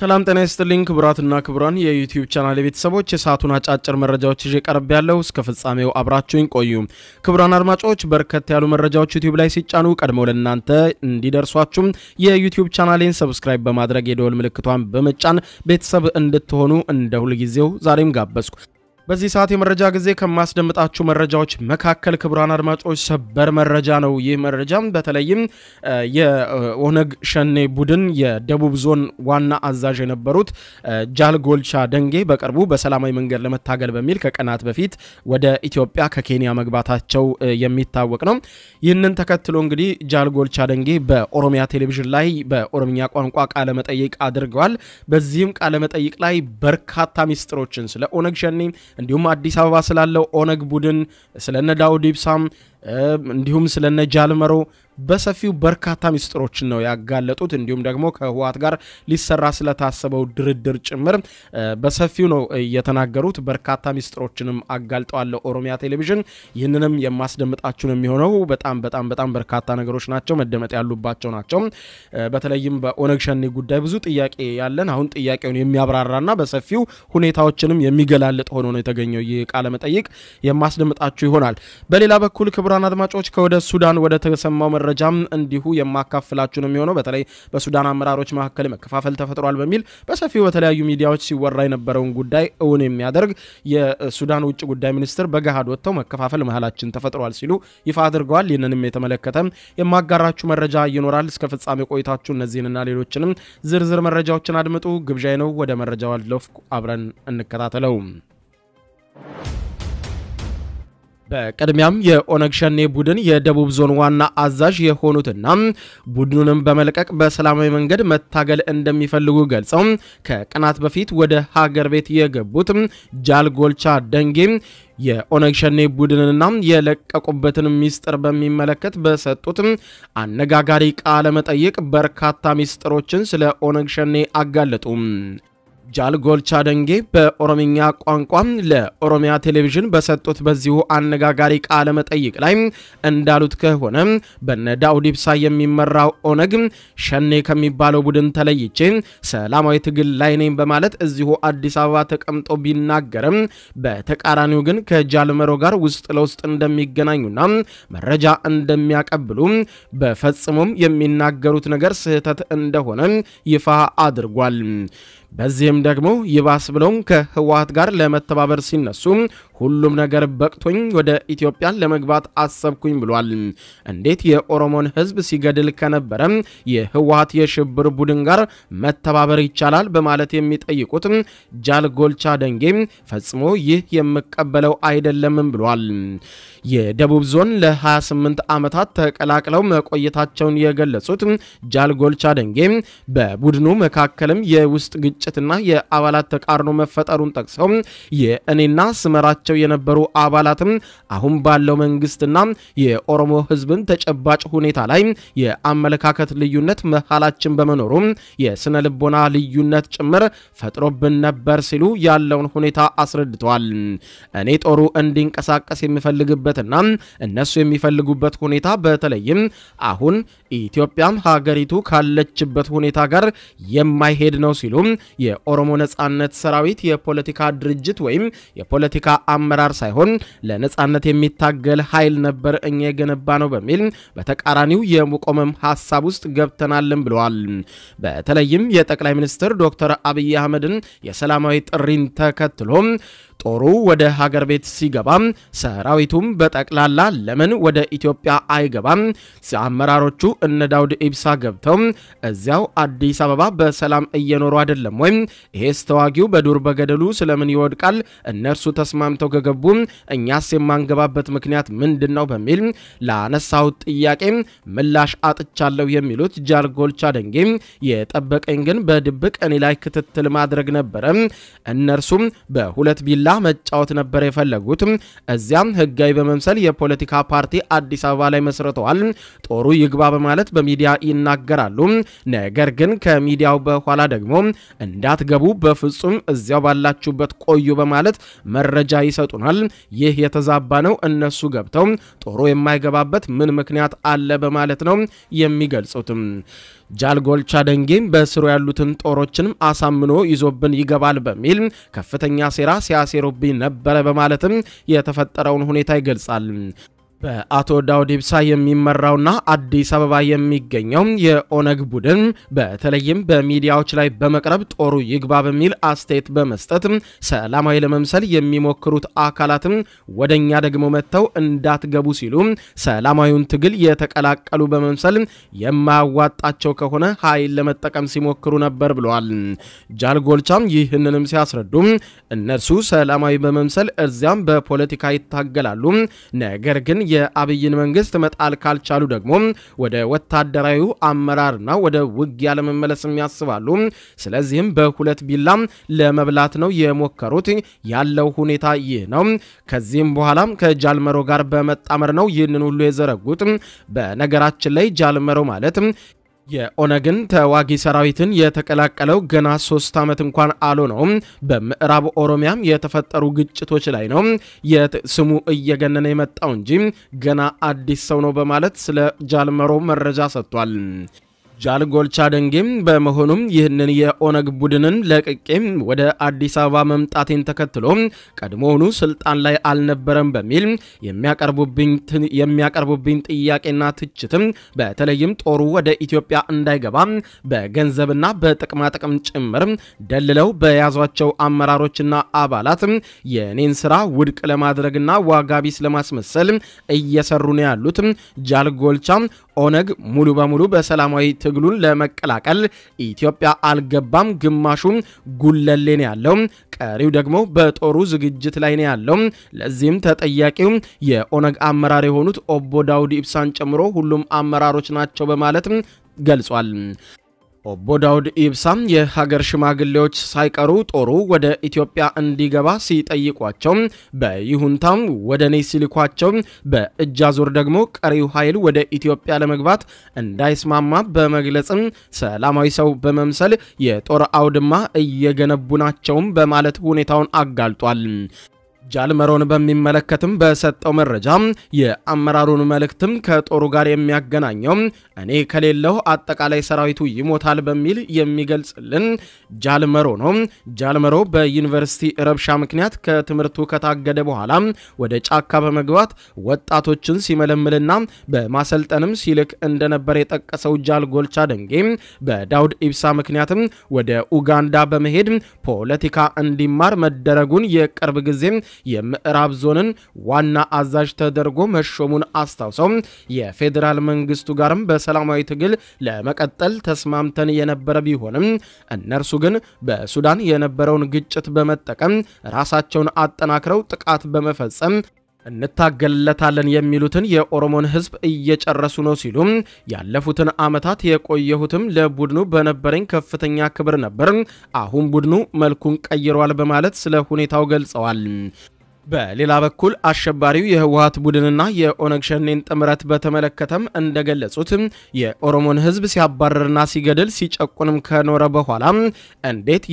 ሰላም ጤና ይስጥልኝ ክቡራትና ክቡራን የዩቲዩብ ቻናል ቤተሰቦች የሰዓቱን አጫጭር መረጃዎች ይዤ ቀርብ ያለው እስከ ፍጻሜው አብራችሁኝ ቆዩ። ክቡራን አድማጮች በርከት ያሉ መረጃዎች ዩቲዩብ ላይ ሲጫኑ ቀድመው ለእናንተ እንዲደርሷችሁም የዩቲዩብ ቻናሌን ሰብስክራይብ በማድረግ የደወል ምልክቷን በመጫን ቤተሰብ እንድትሆኑ እንደ ሁልጊዜው ዛሬም ጋበዝኩ። በዚህ ሰዓት የመረጃ ጊዜ ከማስደምጣችሁ መረጃዎች መካከል ክቡራን አድማጮች ሰበር መረጃ ነው። ይህ መረጃም በተለይም የኦነግ ሸኔ ቡድን የደቡብ ዞን ዋና አዛዥ የነበሩት ጃል ጎልቻ ደንጌ በቅርቡ በሰላማዊ መንገድ ለመታገል በሚል ከቀናት በፊት ወደ ኢትዮጵያ ከኬንያ መግባታቸው የሚታወቅ ነው። ይህንን ተከትሎ እንግዲህ ጃል ጎልቻ ደንጌ በኦሮሚያ ቴሌቪዥን ላይ በኦሮምኛ ቋንቋ ቃለመጠይቅ አድርገዋል። በዚህም ቃለመጠይቅ ላይ በርካታ ሚስጥሮችን ስለ ኦነግ ሸኔ እንዲሁም አዲስ አበባ ስላለው ኦነግ ቡድን ስለነ ዳውድ ኢብሳም እንዲሁም ስለነ ጃልመሮ በሰፊው በርካታ ሚስጥሮችን ነው ያጋለጡት። እንዲሁም ደግሞ ከህወሓት ጋር ሊሰራ ስለታሰበው ድርድር ጭምር በሰፊው ነው የተናገሩት። በርካታ ሚስጥሮችንም አጋልጠዋል ኦሮሚያ ቴሌቪዥን። ይህንንም የማስደምጣችሁ ነው የሚሆነው። በጣም በጣም በጣም በርካታ ነገሮች ናቸው፣ መደመጥ ያሉባቸው ናቸው። በተለይም በኦነግ ሸኔ ጉዳይ ብዙ ጥያቄ ያለን፣ አሁን ጥያቄውን የሚያብራራና በሰፊው ሁኔታዎችንም የሚገላልጥ ሆኖ ነው የተገኘው ይህ ቃለመጠይቅ የማስደምጣችሁ ይሆናል። በሌላ በኩል ክቡራን አድማጮች ከወደ ሱዳን ወደ ተሰማው መረጃም እንዲሁ የማካፍላችሁ ነው የሚሆነው። በተለይ በሱዳን አመራሮች መካከል መከፋፈል ተፈጥሯል በሚል በሰፊው በተለያዩ ሚዲያዎች ሲወራ የነበረውን ጉዳይ እውን የሚያደርግ የሱዳን ውጭ ጉዳይ ሚኒስትር በገሃድ ወጥተው መከፋፈል መሀላችን ተፈጥሯል ሲሉ ይፋ አድርገዋል። ይህንንም የተመለከተ የማጋራችሁ መረጃ ይኖራል። እስከ ፍጻሜ ቆይታችሁ እነዚህንና ሌሎችንም ዝርዝር መረጃዎችን አድምጡ ግብዣይ ነው። ወደ መረጃው አለፍኩ። አብረን እንከታተለው። በቅድሚያም የኦነግ ሸኔ ቡድን የደቡብ ዞን ዋና አዛዥ የሆኑትና ቡድኑንም በመልቀቅ በሰላማዊ መንገድ መታገል እንደሚፈልጉ ገልጸው ከቀናት በፊት ወደ ሀገር ቤት የገቡት ጃል ጎልቻ ደንጌ የኦነግ ሸኔ ቡድንና የለቀቁበትን ሚስጥር በሚመለከት በሰጡት አነጋጋሪ ቃለ መጠይቅ በርካታ ሚስጥሮችን ስለ ኦነግ ሸኔ አጋለጡ። ጃል ጎልቻ ደንጌ በኦሮምኛ ቋንቋ ለኦሮሚያ ቴሌቪዥን በሰጡት በዚሁ አነጋጋሪ ቃለ መጠይቅ ላይ እንዳሉት ከሆነ በነ ዳውድ ኢብሳ የሚመራው ኦነግ ሸኔ ከሚባለው ቡድን ተለይቼ ሰላማዊ ትግል ላይ ነኝ በማለት እዚሁ አዲስ አበባ ተቀምጦ ቢናገርም በተቃራኒው ግን ከጃልመሮ ጋር ውስጥ ለውስጥ እንደሚገናኙና መረጃ እንደሚያቀብሉ በፈጽሞም የሚናገሩት ነገር ስህተት እንደሆነ ይፋ አድርጓል። በዚህም ደግሞ ይባስ ብለውም ከህወሓት ጋር ለመተባበር ሲነሱ ሁሉም ነገር በቅቶኝ ወደ ኢትዮጵያ ለመግባት አሰብኩኝ ብሏል። እንዴት የኦሮሞን ህዝብ ሲገድል ከነበረ የህወሓት የሽብር ቡድን ጋር መተባበር ይቻላል? በማለት የሚጠይቁት ጃል ጎልቻ ደንጌ ፈጽሞ ይህ የምቀበለው አይደለምም ብሏል። የደቡብ ዞን ለ28 ዓመታት ተቀላቅለው መቆየታቸውን የገለጹት ጃል ጎልቻ ደንጌ በቡድኑ መካከልም የውስጥ ግጭትና የአባላት ተቃርኖ መፈጠሩን ጠቅሰው የእኔና ስመራቸው የነበሩ አባላትም አሁን ባለው መንግስትና የኦሮሞ ህዝብን ተጨባጭ ሁኔታ ላይ የአመለካከት ልዩነት መሀላችን በመኖሩ የስነ ልቦና ልዩነት ጭምር ፈጥሮብን ነበር ሲሉ ያለውን ሁኔታ አስረድተዋል። እኔ ጦሩ እንዲንቀሳቀስ የሚፈልግበትና እነሱ የሚፈልጉበት ሁኔታ በተለይም አሁን ኢትዮጵያም ሀገሪቱ ካለችበት ሁኔታ ጋር የማይሄድ ነው ሲሉ የኦሮሞ ነጻነት ሰራዊት የፖለቲካ ድርጅት ወይም የፖለቲካ አመራር ሳይሆን ለነጻነት የሚታገል ኃይል ነበር እኛ የገነባ ነው በሚል በተቃራኒው የመቆመም ሀሳብ ውስጥ ገብተናልን ብለዋል። በተለይም የጠቅላይ ሚኒስትር ዶክተር አብይ አህመድን የሰላማዊ ጥሪን ተከትሎ ጦሩ ወደ ሀገር ቤት ሲገባም ሰራዊቱም በጠቅላላ ለምን ወደ ኢትዮጵያ አይገባም? አመራሮቹ እነ ዳውድ ኢብሳ ገብተው እዚያው አዲስ አበባ በሰላም እየኖሩ አይደለም ወይም ይሄስ ተዋጊው በዱር በገደሉ ስለምን ይወድቃል? እነርሱ ተስማምተው ከገቡ እኛስ የማንገባበት ምክንያት ምንድን ነው? በሚል ለአነሳሁት ጥያቄ ምላሽ አጥቻለሁ የሚሉት ጃል ጎልቻ ደንጌ የጠበቀኝ ግን በድብቅ እኔ ላይ ክትትል ማድረግ ነበረ። እነርሱም በሁለት ቢላ መጫወት ነበር የፈለጉት። እዚያም ህጋዊ በመምሰል የፖለቲካ ፓርቲ አዲስ አበባ ላይ መስርተዋል። ጦሩ ይግባ በማለት በሚዲያ ይናገራሉ። ነገር ግን ከሚዲያው በኋላ ደግሞ እንዳትገቡ በፍጹም እዚያው ባላችሁበት ቆዩ በማለት መረጃ ይሰጡናል። ይህ የተዛባ ነው። እነሱ ገብተው ጦሩ የማይገባበት ምን ምክንያት አለ በማለት ነው የሚገልጹትም። ጃልጎልቻ ደንጌም በስሩ ያሉትን ጦሮችንም አሳምኖ ይዞብን ይገባል በሚል ከፍተኛ ሴራ ሲያሴሩብኝ ነበረ በማለትም የተፈጠረውን ሁኔታ ይገልጻል። በአቶ ዳውድ ኢብሳ የሚመራውና አዲስ አበባ የሚገኘው የኦነግ ቡድን በተለይም በሚዲያዎች ላይ በመቅረብ ጦሩ ይግባ በሚል አስተያየት በመስጠት ሰላማዊ ለመምሰል የሚሞክሩት አካላትም ወደኛ ደግሞ መጥተው እንዳትገቡ ሲሉ ሰላማዊውን ትግል የተቀላቀሉ በመምሰል የማያዋጣቸው ከሆነ ኃይል ለመጠቀም ሲሞክሩ ነበር ብለዋል። ጃልጎልቻም ይህንንም ሲያስረዱ እነርሱ ሰላማዊ በመምሰል እዚያም በፖለቲካ ይታገላሉ ነገር ግን የአብይን መንግስት መጣል ካልቻሉ ደግሞ ወደ ወታደራዊ አመራርና ወደ ውጊያ ለመመለስም ያስባሉ። ስለዚህም በሁለት ቢላ ለመብላት ነው የሞከሩት። ያለው ሁኔታ ይህ ነው። ከዚህም በኋላም ከጃልመሮ ጋር በመጣመር ነው ይህንን ሁሉ የዘረጉት። በነገራችን ላይ ጃልመሮ ማለት የኦነግን ተዋጊ ሰራዊትን የተቀላቀለው ገና ሶስት ዓመት እንኳን አልሆነውም። በምዕራብ ኦሮሚያም የተፈጠሩ ግጭቶች ላይ ነው ስሙ እየገነነ የመጣው እንጂ ገና አዲስ ሰው ነው በማለት ስለ ጃልመሮ መረጃ ሰጥቷል። ጃልጎልቻ ደንጌም በመሆኑም ይህንን የኦነግ ቡድንን ለቅቄም ወደ አዲስ አበባ መምጣቴን ተከትሎ ቀድሞውኑ ስልጣን ላይ አልነበረም በሚል የሚያቀርቡብኝ ጥያቄና ትችትም በተለይም ጦሩ ወደ ኢትዮጵያ እንዳይገባ በገንዘብና በጥቅማጥቅም ጭምር ደልለው በያዟቸው አመራሮችና አባላት የኔን ስራ ውድቅ ለማድረግና ዋጋ ቢስ ለማስመሰል እየሰሩ ነው ያሉት ጃልጎልቻ ኦነግ ሙሉ በሙሉ በሰላማዊ ትግሉን ለመቀላቀል ኢትዮጵያ አልገባም። ግማሹ ጉለሌ ነው ያለው፣ ቀሪው ደግሞ በጦሩ ዝግጅት ላይ ነው ያለው። ለዚህም ተጠያቂው የኦነግ አመራር የሆኑት ኦቦ ዳውድ ኢብሳን ጨምሮ ሁሉም አመራሮች ናቸው በማለት ገልጿል። ኦቦ ዳውድ ኢብሳም የሀገር ሽማግሌዎች ሳይቀሩ ጦሩ ወደ ኢትዮጵያ እንዲገባ ሲጠይቋቸው በይሁንታም ወደ እኔ ሲልኳቸው በእጅ አዙር ደግሞ ቀሪው ኃይል ወደ ኢትዮጵያ ለመግባት እንዳይስማማ በመግለጽም ሰላማዊ ሰው በመምሰል የጦር አውድማ እየገነቡ ናቸውም በማለት ሁኔታውን አጋልጧል። ጃልመሮን በሚመለከትም በሰጠው መረጃ የአመራሩን መልእክትም ከጦሩ ጋር የሚያገናኘው እኔ ከሌለው አጠቃላይ ሰራዊቱ ይሞታል በሚል የሚገልጽልን ጃልመሮ ነው። ጃልመሮ በዩኒቨርሲቲ ረብሻ ምክንያት ከትምህርቱ ከታገደ በኋላ ወደ ጫካ በመግባት ወጣቶችን ሲመለምልና በማሰልጠንም ሲልክ እንደነበር የጠቀሰው ጃልጎልቻ ደንጌ በዳውድ ኢብሳ ምክንያትም ወደ ኡጋንዳ በመሄድ ፖለቲካ እንዲማር መደረጉን የቅርብ ጊዜ የምዕራብ ዞንን ዋና አዛዥ ተደርጎ መሾሙን አስታውሰው የፌዴራል መንግስቱ ጋርም በሰላማዊ ትግል ለመቀጠል ተስማምተን የነበረ ቢሆንም እነርሱ ግን በሱዳን የነበረውን ግጭት በመጠቀም ራሳቸውን አጠናክረው ጥቃት በመፈጸም እንታገልለታለን የሚሉትን የኦሮሞን ሕዝብ እየጨረሱ ነው ሲሉም ያለፉትን ዓመታት የቆየሁትም ለቡድኑ በነበረኝ ከፍተኛ ክብር ነበር። አሁን ቡድኑ መልኩን ቀይሯል በማለት ስለ ሁኔታው ገልጸዋል። በሌላ በኩል አሸባሪው የህወሀት ቡድንና የኦነግ ሸኔን ጥምረት በተመለከተም እንደገለጹት የኦሮሞን ህዝብ ሲያባረርና ሲገድል ሲጨቁንም ከኖረ በኋላ እንዴት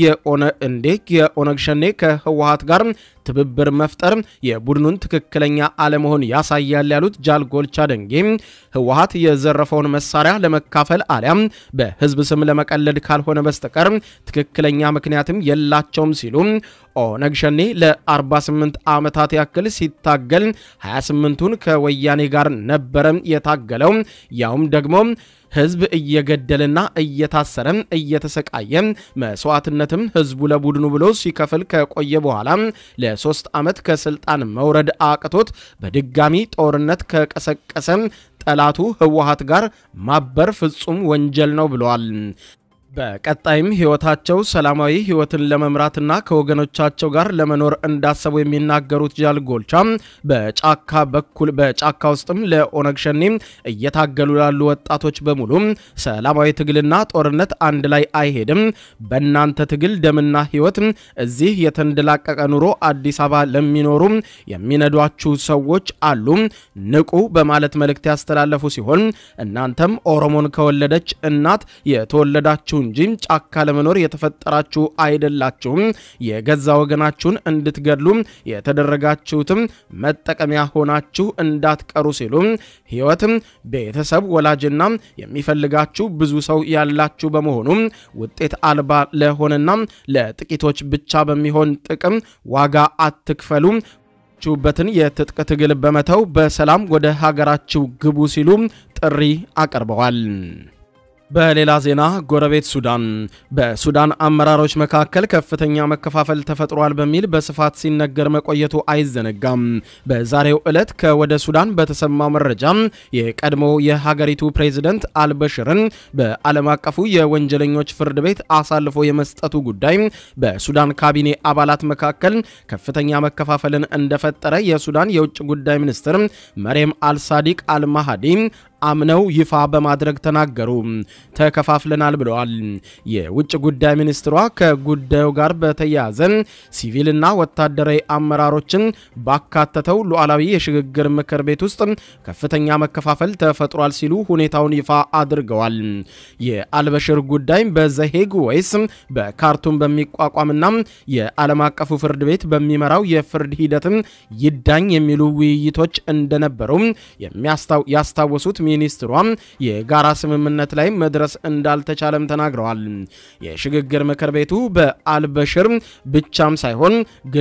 የኦነግ ሸኔ ከህወሀት ጋር ትብብር መፍጠር የቡድኑን ትክክለኛ አለመሆን ያሳያል ያሉት ጃልጎልቻ ደንጌ ህወሀት የዘረፈውን መሳሪያ ለመካፈል አሊያም በህዝብ ስም ለመቀለድ ካልሆነ በስተቀር ትክክለኛ ምክንያትም የላቸውም ሲሉ ኦነግ ሸኔ ለ48 ዓመታት ያክል ሲታገል 28ቱን ከወያኔ ጋር ነበረ የታገለው ያውም ደግሞ ህዝብ እየገደልና እየታሰረ እየተሰቃየ መስዋዕትነትም ህዝቡ ለቡድኑ ብሎ ሲከፍል ከቆየ በኋላ ለሶስት ዓመት ከስልጣን መውረድ አቅቶት በድጋሚ ጦርነት ከቀሰቀሰ ጠላቱ ህወሀት ጋር ማበር ፍጹም ወንጀል ነው ብለዋል። በቀጣይም ህይወታቸው ሰላማዊ ህይወትን ለመምራትና ከወገኖቻቸው ጋር ለመኖር እንዳሰቡ የሚናገሩት ጃልጎልቻ በጫካ በኩል በጫካ ውስጥም ለኦነግ ሸኔ እየታገሉ ላሉ ወጣቶች በሙሉ ሰላማዊ ትግልና ጦርነት አንድ ላይ አይሄድም። በእናንተ ትግል ደምና ህይወት እዚህ የተንደላቀቀ ኑሮ አዲስ አበባ ለሚኖሩ የሚነዷችሁ ሰዎች አሉ፣ ንቁ በማለት መልእክት ያስተላለፉ ሲሆን እናንተም ኦሮሞን ከወለደች እናት የተወለዳችሁ እንጂ ጫካ ለመኖር የተፈጠራችሁ አይደላችሁም። የገዛ ወገናችሁን እንድትገድሉ የተደረጋችሁትም መጠቀሚያ ሆናችሁ እንዳትቀሩ ሲሉ ሕይወት፣ ቤተሰብ፣ ወላጅና የሚፈልጋችሁ ብዙ ሰው ያላችሁ በመሆኑ ውጤት አልባ ለሆነና ለጥቂቶች ብቻ በሚሆን ጥቅም ዋጋ አትክፈሉ ችሁበትን የትጥቅ ትግል በመተው በሰላም ወደ ሀገራችሁ ግቡ ሲሉ ጥሪ አቅርበዋል። በሌላ ዜና ጎረቤት ሱዳን በሱዳን አመራሮች መካከል ከፍተኛ መከፋፈል ተፈጥሯል በሚል በስፋት ሲነገር መቆየቱ አይዘነጋም። በዛሬው ዕለት ከወደ ሱዳን በተሰማው መረጃ የቀድሞ የሀገሪቱ ፕሬዝደንት አልበሽርን በዓለም አቀፉ የወንጀለኞች ፍርድ ቤት አሳልፎ የመስጠቱ ጉዳይ በሱዳን ካቢኔ አባላት መካከል ከፍተኛ መከፋፈልን እንደፈጠረ የሱዳን የውጭ ጉዳይ ሚኒስትር መሬም አልሳዲቅ አልማሃዲ አምነው ይፋ በማድረግ ተናገሩ። ተከፋፍለናል ብለዋል። የውጭ ጉዳይ ሚኒስትሯ ከጉዳዩ ጋር በተያያዘ ሲቪልና ወታደራዊ አመራሮችን ባካተተው ሉዓላዊ የሽግግር ምክር ቤት ውስጥ ከፍተኛ መከፋፈል ተፈጥሯል ሲሉ ሁኔታውን ይፋ አድርገዋል። የአልበሽር ጉዳይ በዘሄግ ወይስ በካርቱም በሚቋቋምና የዓለም አቀፉ ፍርድ ቤት በሚመራው የፍርድ ሂደትም ይዳኝ የሚሉ ውይይቶች እንደነበሩ ያስታወሱት ሚኒስትሯ የጋራ ስምምነት ላይ መድረስ እንዳልተቻለም ተናግረዋል። የሽግግር ምክር ቤቱ በአልበሽር ብቻም ሳይሆን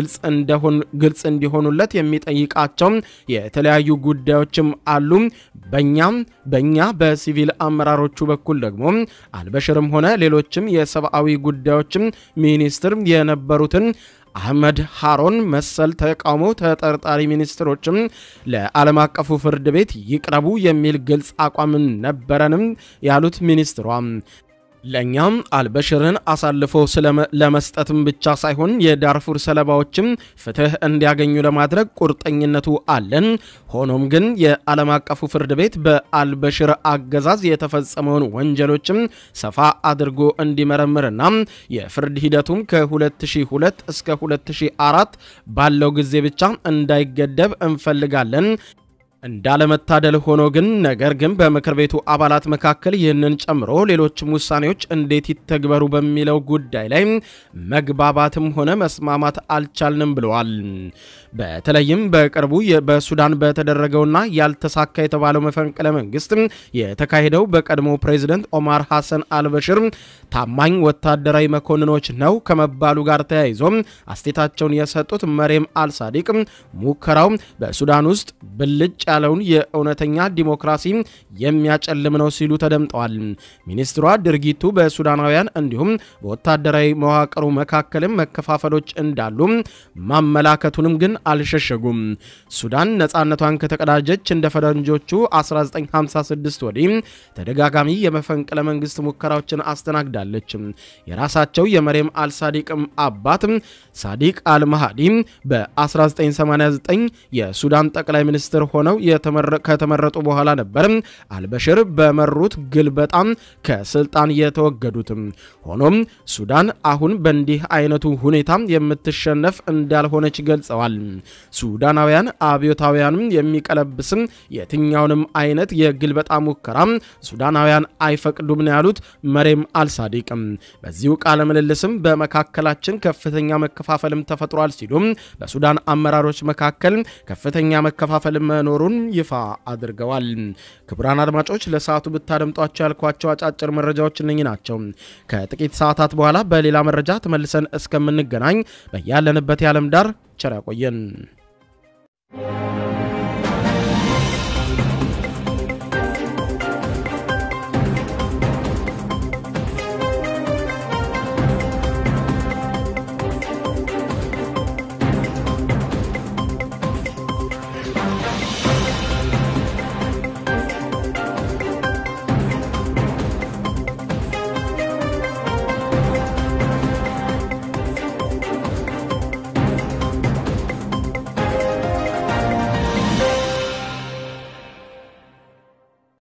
ግልጽ እንዲሆኑለት የሚጠይቃቸው የተለያዩ ጉዳዮችም አሉ። በእኛም በእኛ በሲቪል አመራሮቹ በኩል ደግሞ አልበሽርም ሆነ ሌሎችም የሰብአዊ ጉዳዮችም ሚኒስትር የነበሩትን አህመድ ሃሮን መሰል ተቃውሞ ተጠርጣሪ ሚኒስትሮችም ለዓለም አቀፉ ፍርድ ቤት ይቅረቡ የሚል ግልጽ አቋም ነበረንም ያሉት ሚኒስትሯ ለእኛም አልበሽርን አሳልፎ ለመስጠትም ብቻ ሳይሆን የዳርፉር ሰለባዎችም ፍትህ እንዲያገኙ ለማድረግ ቁርጠኝነቱ አለን። ሆኖም ግን የዓለም አቀፉ ፍርድ ቤት በአልበሽር አገዛዝ የተፈጸመውን ወንጀሎችም ሰፋ አድርጎ እንዲመረምርና የፍርድ ሂደቱም ከ2002 እስከ 2004 ባለው ጊዜ ብቻ እንዳይገደብ እንፈልጋለን። እንዳለመታደል ሆኖ ግን ነገር ግን በምክር ቤቱ አባላት መካከል ይህንን ጨምሮ ሌሎችም ውሳኔዎች እንዴት ይተግበሩ በሚለው ጉዳይ ላይ መግባባትም ሆነ መስማማት አልቻልንም ብለዋል። በተለይም በቅርቡ በሱዳን በተደረገውና ያልተሳካ የተባለው መፈንቅለ መንግስት የተካሄደው በቀድሞ ፕሬዚደንት ኦማር ሐሰን አልበሽር ታማኝ ወታደራዊ መኮንኖች ነው ከመባሉ ጋር ተያይዞ አስቴታቸውን የሰጡት መሬም አልሳዲቅ ሙከራው በሱዳን ውስጥ ብልጭ ያለውን የእውነተኛ ዲሞክራሲ የሚያጨልም ነው ሲሉ ተደምጠዋል። ሚኒስትሯ ድርጊቱ በሱዳናውያን እንዲሁም በወታደራዊ መዋቅሩ መካከልም መከፋፈሎች እንዳሉ ማመላከቱንም ግን አልሸሸጉም። ሱዳን ነፃነቷን ከተቀዳጀች እንደ ፈረንጆቹ 1956 ወዲህ ተደጋጋሚ የመፈንቅለ መንግስት ሙከራዎችን አስተናግዳለች። የራሳቸው የመሬም አልሳዲቅም አባት ሳዲቅ አልማሃዲ በ1989 የሱዳን ጠቅላይ ሚኒስትር ሆነው ከተመረጡ በኋላ ነበር አልበሽር በመሩት ግልበጣም ከስልጣን የተወገዱትም። ሆኖም ሱዳን አሁን በእንዲህ አይነቱ ሁኔታ የምትሸነፍ እንዳልሆነች ገልጸዋል። ሱዳናውያን አብዮታውያንም የሚቀለብስም የትኛውንም አይነት የግልበጣ ሙከራ ሱዳናውያን አይፈቅዱም ነው ያሉት መሬም አልሳዲቅም። በዚሁ ቃለ ምልልስም በመካከላችን ከፍተኛ መከፋፈልም ተፈጥሯል ሲሉም በሱዳን አመራሮች መካከል ከፍተኛ መከፋፈል መኖሩን ይፋ አድርገዋል። ክቡራን አድማጮች ለሰዓቱ ብታደምጧቸው ያልኳቸው አጫጭር መረጃዎች እነኚህ ናቸው። ከጥቂት ሰዓታት በኋላ በሌላ መረጃ ተመልሰን እስከምንገናኝ በያለንበት የዓለም ዳር ቸር ያቆየን።